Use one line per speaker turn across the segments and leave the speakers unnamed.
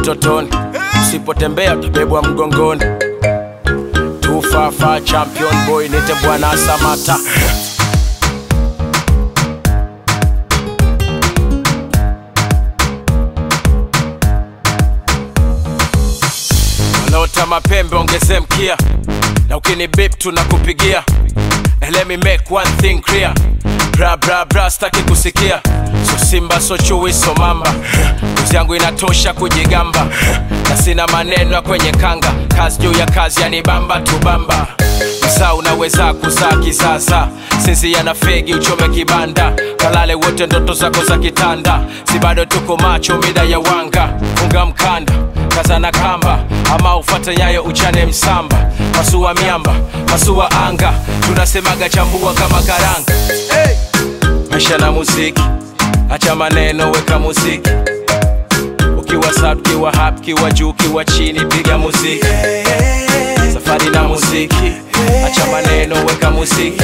utotoni usipotembea utabebwa mgongoni tufafa champion boy nite bwana samata wanaota mapembe ongeze mkia na ukini bip tunakupigia And let me make one thing clear bra bra bra staki kusikia so simba so chui so mamba kuzi yangu inatosha kujigamba na sina maneno ya kwenye kanga kazi juu ya kazi yanibamba tubamba msaa unaweza kuzaa kisasa sinzia na fegi uchome kibanda kalale wote ndoto zako za kitanda si bado tuko macho mida ya wanga funga mkanda kazana kamba ama ufate nyayo uchane msamba masua miamba masua anga tunasemaga chambua kama karanga hey! maisha na muziki acha maneno weka muziki ukiwa sub kiwa hap kiwa juu kiwa chini piga muziki safari na muziki acha maneno weka muziki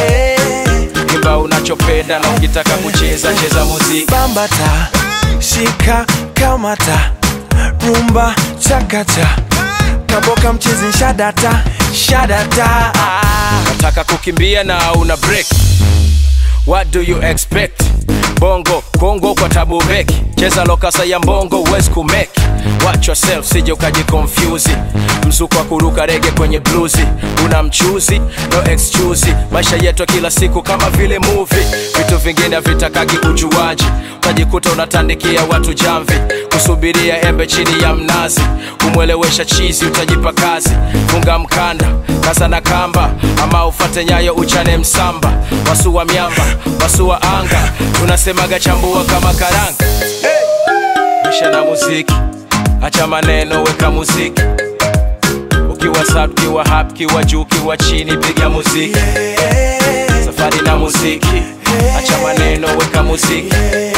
imba unachopenda na ukitaka kucheza cheza muziki
bambata shika kamata rumba chakata kaboka mchezi shadata shadata
nataka kukimbia na una break what do you expect bongo kongo kwa tabu beki cheza lokasa ya mbongo huwezi kumeki watch yourself sije ukajikonfyuzi mzuko wa kuruka rege kwenye bluzi una mchuzi no excuse maisha yetu ya kila siku kama vile movie vitu vingine havitakagi ujuaji utajikuta unatandikia watu jamvi kusubiria embe chini ya mnazi kumwelewesha chizi utajipa kazi funga mkanda kaza na kamba ama ufate nyayo uchane msamba wasua miamba wasua anga tunasemaga chambua kama karanga maisha na muziki acha maneno weka muziki ukiwa sub kiwa hap kiwa juu kiwa chini piga muziki safari na muziki acha maneno weka muziki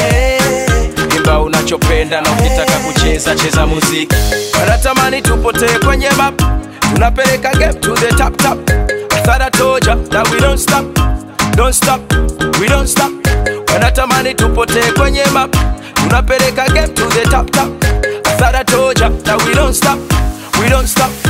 imba unachopenda na ukitaka kucheza cheza muziki wanatamani tupotee kwenye map tunapeleka game to the top top I thought I told ya that we don't stop don't stop we don't stop wanatamani tupotee kwenye map tunapeleka game to the top top I thought I told ya that we don't stop we don't stop